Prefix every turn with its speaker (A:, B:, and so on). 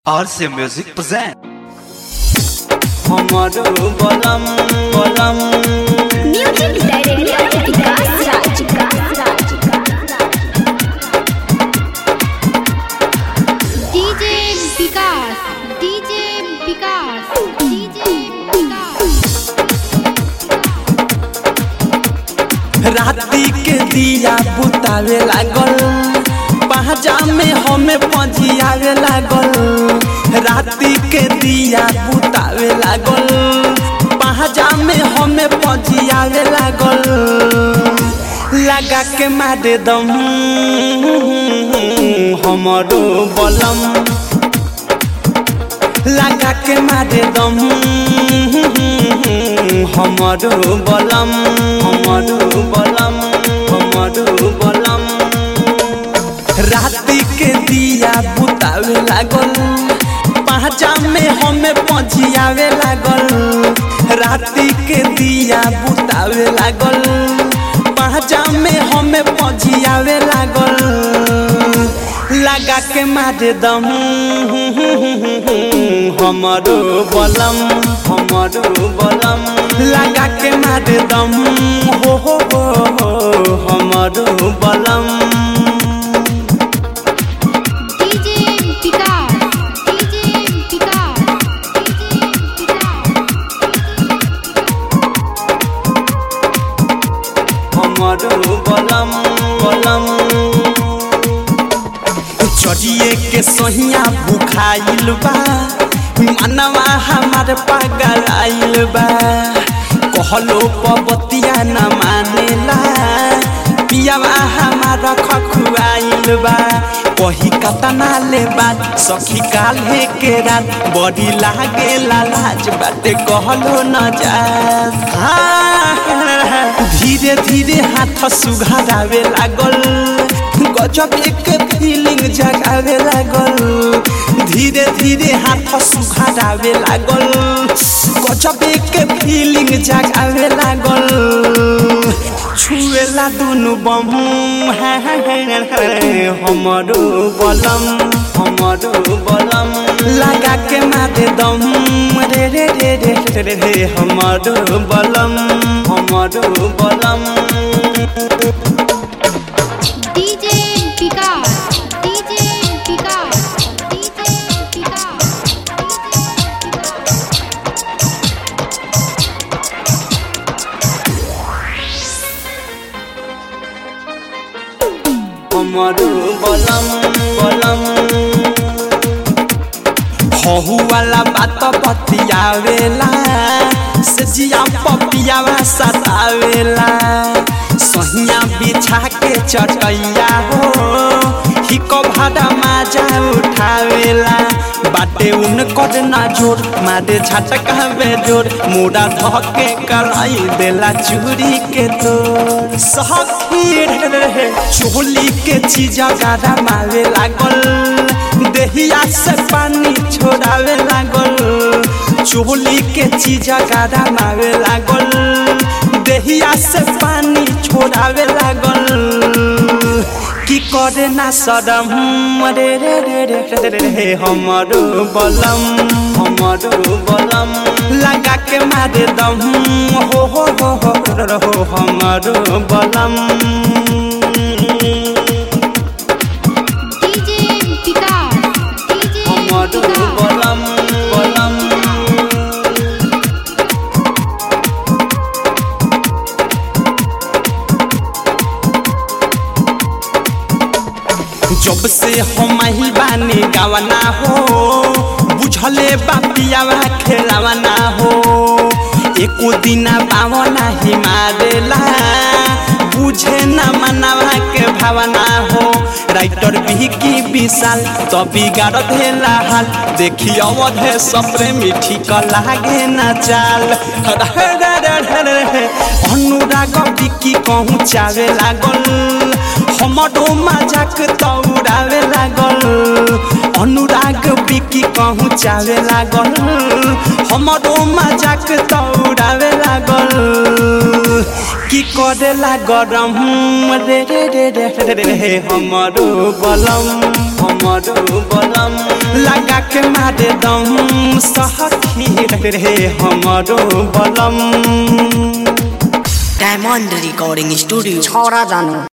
A: RC Music present.
B: हमारो बलम बलम
C: music director Vikas Raj
D: DJ Vikas DJ Vikas DJ Vikas
B: राती के दिया बुतावे लागल पहजा में हमें पजियावे लागल राती के दिया बुतावे लागल पहजा में हमें पजियावे लागल लगा के मारे दम हमारो बलम लगा के मारे दम हमारो बलम हमारो बलम हमारो बलम राती के दिया बुतावे लागल पहचा में हमें पजियावे लागल राती के दिया बुतावे लागल पहचा में हमें पजियावे लागल लगा के मारे दम हमारो बलम हमारो बलम लगा के मारे दम हो हो हो हो हमारो बलम
D: DJ Vikas DJ Vikas DJ Vikas
B: हमारो बलम बलम चढ़िए के सहिया बुखाइल बा मनवा हमार पागल आइल बा कहलो पबतिया न मानेला पियावा हमार खखुआइल बा कही कतना ले बात सखी काल्हे के रात बड़ी लागे लाज बाटे कहलो न जा धीरे धीरे हाथ सुघारावे लागल गजब एक फीलिंग जगावे लागल धीरे धीरे हाथ सुघारावे लागल गजब एक फीलिंग जगावे लागल छुएला दुनु बम हमारो बलम हमारो बलम लगा के मारे दम रे रे रे रे रे रे रे हमारो बलम हमारो बलम
D: DJ Vikas DJ Vikas DJ Vikas
B: हमारो बलम बलम हहु वाला बात बतियावेला से जिया पपियावा सतावेला सहिया बिछा के चटैया हो हिको भाड़ा माजा उठावेला बाटे उन कर ना जोर मारे झटका जोर मुड़ा धके कराई देला चूरी के तोर सखी रहे चोली के चीजा गाड़ा मारे लागल देहिया से पानी छोड़ावे लागल चोली के चीजा गाड़ा मारे लागल देहिया से पानी छोड़ावे लागल की करे ना सदम रे रे रे रे रे रे रे हमारो बलम हमारो बलम लगा के मारे दम हो हो हो हो रो हो हमारो बलम
D: डीजे विकास डीजे
B: हमारो
D: विकास
B: बलम बलम जब से हम ही बानी गावना हो बुझले बापियावा खेलावना हो एको दिना पावना ही मारेला बुझे न मनावा के भावना हो राइटर भी की विशाल तो बिगाड़ देला हाल देखी अवधे सपरे मिठी क लागे न चाल अनुराग बिकी कहूँ चावे लागल हमरो मजाक तौरावे लागल अनुराग बिकी कहूँ चावे लागल हमरो मजाक तौरावे लागल की करेला गरम रे रे रे रे रे रे हमरो बलम हमरो बलम लगा के मारे दम सखी रे रे हमरो बलम
A: डायमंड रिकॉर्डिंग स्टूडियो
E: छोरा जानु